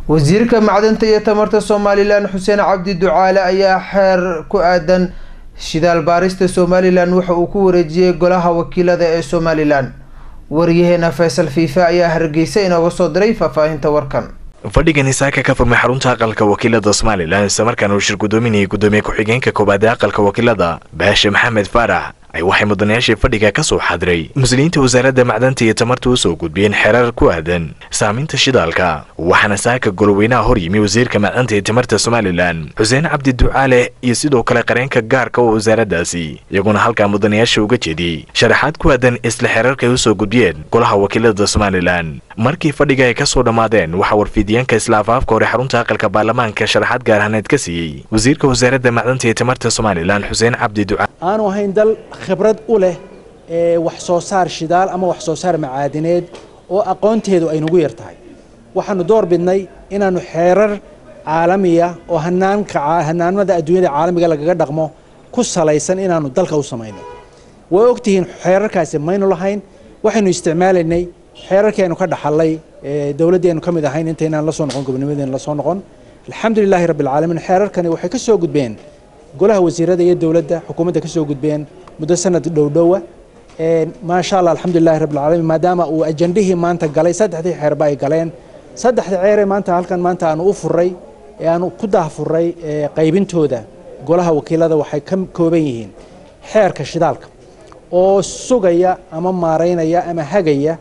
wasiirka macdanta iyo tamarta somalilan xuseen cabdi ducaale ayaa xeer ku aadan shidaal baarista somalilan waxa uu ku wareejiyey golaha wakiilada ee somalilan waryaheena faysal fiifa ayaa hargeysa inooga soo diray faahfaahinta warkan fadhigani saaka ka furmay xarunta aqalka wakiilada somalilan islamarkaana uu shir gudoominayay gudoomiye ku-xigeenka koobaad ee aqalka wakiilada baashe maxamed faarax ay waxay mudanayaashii fadhiga ka soo xadiray muslimiinta wasaaradda macdanta iyo tamarta u soo gudbiyeen xeerar ku aadan saaminta shidaalka waxaana saaka goloweynaha hor yimi wasiirka macdanta iyo tamarta somalilan xuseen cabdi ducaale iyo sidoo kale qareenka gaarka oo wasaaraddaasi iyaguna halkaa mudanayaasha uga jeediyey sharaxaad ku aadan isla xeerarka ay u soo gudbiyeen golaha wakiilada somalilan markii fadhiga ay ka soo dhammaadeen waxaa warfiidyaanka isla afaafka hore xarunta aqalka baarlamaanka sharaxaad gaarhaneed ka siiyey wasiirka wasaaradda macdanta iyo tamarta somalilan xuseen cabdi ducaale aanu ahayn dal khibrad u leh ee wax soo saar shidaal ama wax soo saar macaadineed oo aqoonteedu ay nagu yar tahay waxaanu door bidnay inaannu xeerar caalamiya oo hanaanka hanaanada adduunyada caalamiga lagaga dhaqmo ku salaysan inaannu dalka u samayno waa ogtihiin xeerarkaasi maynu lahayn waxaynu isticmaalaynay xeerarkii aynu ka dhaxallay dowladdii aynu ka mid ahayn intaynaan la soo noqon gobonimadeena la soo noqon alxamdulilaahi rabbi alcaalamiin xeerarkani waxay ka soo gudbeen golaha wasiirada iyo dowladda xukuumadda ka soo gudbeen muddo sanad dhowdhowa maasha allah alxamdulilahi rabbi alcaalamiin maadaama uu ajandihii maanta galay saddexdii xeerba ay galeen saddexda ceeree maanta halkan maanta aanu u furay ee aanu ku daahfuray qaybintooda golaha wakiilada waxay ka kooban yihiin xeerka shidaalka oo sugaya ama maaraynaya ama hagaya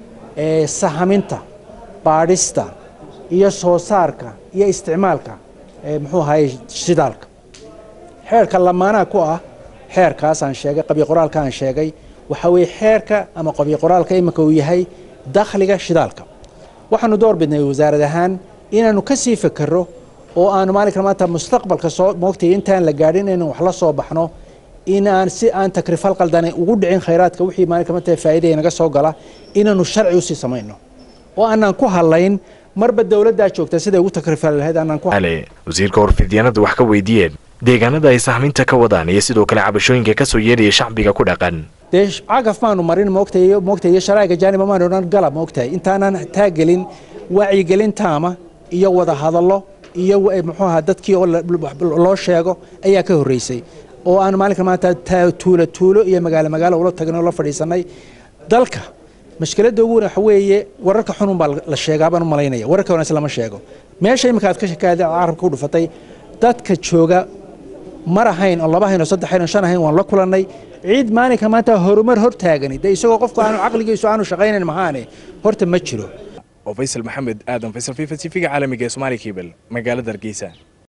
sahaminta baadhista iyo soo saarka iyo isticmaalka muxuu ahaye shidaalka xeerka lamaanaha ku ah xeerkaas aan sheegay qabyo qoraalka aan sheegay waxa weeye xeerka ama qabyo qoraalka iminka uu yahay dakhliga shidaalka waxaanu door bidnay wasaarad ahaan inaanu ka sii fekero oo aanu maalinka maanta mustaqbalka soo moogtay intaan la gaadhin inaynu wax la soo baxno in aan si aan takrifal qaldane ugu dhicin khayraadka wixii maalinka maanta faa'iidaya naga soo gala inaanu sharci usii samayno oo aanaan ku hadlayn marba dowladdaa joogta siday ugu takrifali lahayd aanaan ku wasiirka warfidyaanada wax ka weydiiyeen deegaanada ay sahminta ka wadaan iyo sidoo kale cabashooyinka ka soo yeedhaya shacbiga ku dhaqan dee cagaf maanu marin moogtay moogtay iyo sharaa'iga jaaniba maanu odhan galab moogtahay intaanan taagelin wacyigelin taama iyo wada hadallo iyo muxuu ahaa dadkii oo loo sheego ayaa ka horreysay oo aan maalinka maanta tuulo tuulo iyo magaalo magaalo ula tagnay oo la fadhiisanay dalka mashkiladda ugu weyn waxa weeye wararka xunun baa la sheegaa baan u malaynaya wararka wanaagsan lama sheego meesha iminka aad ka shakaada carabka u dhufatay dadka jooga mar ahayn oo laba hayn oo saddex hayn oo shan ahayn waan la kulannay ciid maalinka maanta horumar hor taagani dee isagoo qofku aanu caqligiisu aanu shaqaynayn mahaane horta ma jiro oo faysal maxamed aadan faysal fifa tv-ga caalamiga ee somaali kebel magaalada hargeysa